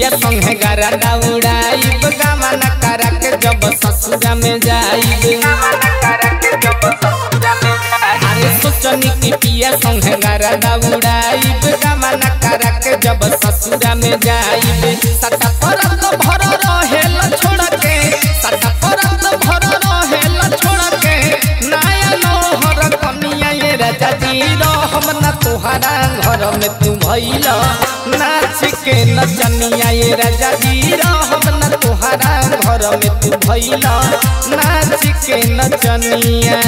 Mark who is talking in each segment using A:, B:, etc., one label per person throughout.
A: पिया संगे गरदा उड़ाइब गमन करा के जब ससुरा में जाइब अरे सोचनी की पिया संगे गरदा उड़ाइब गमन करा के जब ससुरा में जाइब सटा परत भर रहेल छोड़ के सटा परत भर रहेल छोड़ के नया नोहर कनिया ये राजा जी रहम न तुहरा घर में तू भइल नाच के नचनिया ये राजा जी रहम न तुहरा घर में तू भइल नाच के नचनिया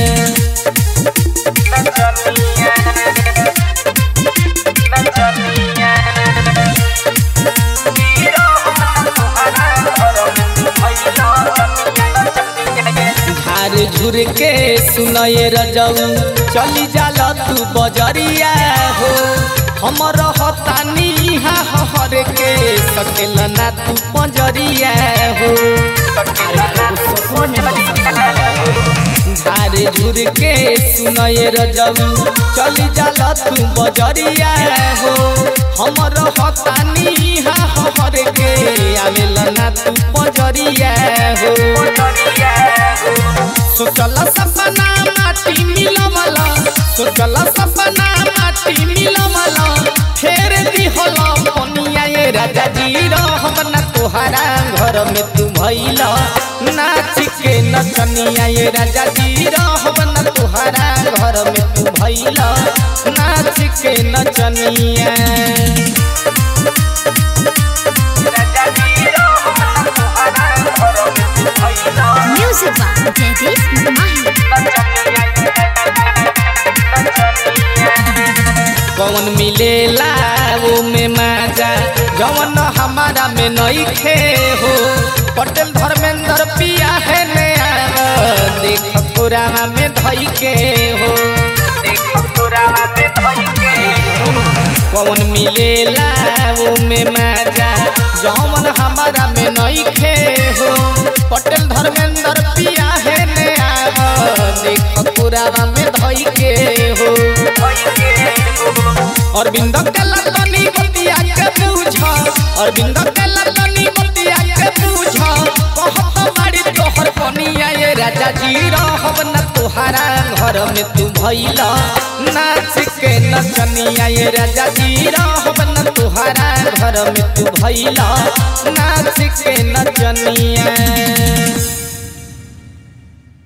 A: झार झुर के सुनये रजऊ चली जाल तू बजरिया हो हमर हतानी हर के सकेल ना तू पंजरिया हो झार झुर के सुनये रजऊ चली जाल तू बजरिया हो हमर हतानी हर के आवेल ना तू पंजरिया हो सोचल सपना माटी मिलवल सोचल सपना माटी मिलवल फेर दिहल पनिया ये राजा जी रहब न तोहरा घर में तू भइल नाच के नचनिया ये राजा जी रहब न तोहरा घर में तू भइल नाच के नचनिया
B: Music by Jaideep Mahi.
A: कौन मिलेला वो में माजा जवन हमारा में नहीं खे हो पटेल धर्मेंद्र पिया है नया देख पुराना में धई के हो कौन मिलेला वो में माजा जवन हमारा में नहीं खे हो पटेल धर्मेंद्र पिया है नया देख पुराना में धई के हो अरविंद के ललनी बतिया के पूछ अरविंद के ललनी बतिया के पूछ कहत बाड़ी तोहर कनिया ये राजा जी रहब न तोहरा घर में तू भइल नाच के नचनिया ये राजा जी रहब न तोहरा घर में तू भइल नाच के नचनिया